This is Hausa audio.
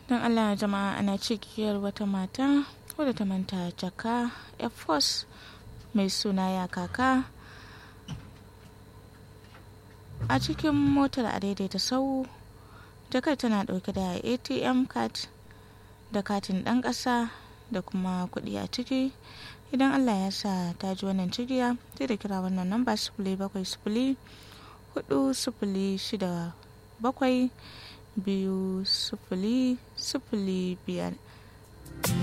don allah jama'a ana cikiyar wata mata wadda ta manta jaka air force mai suna ya kaka a cikin motar a daidaita sau jakar tana dauke da atm card da katin dan kasa da kuma kudi a ciki idan allah ya sa ta ji wannan cigiya sai da kira wannan namba sifili bakwai sifili hudu sifili shida bakwai biyu sifili sifili biyar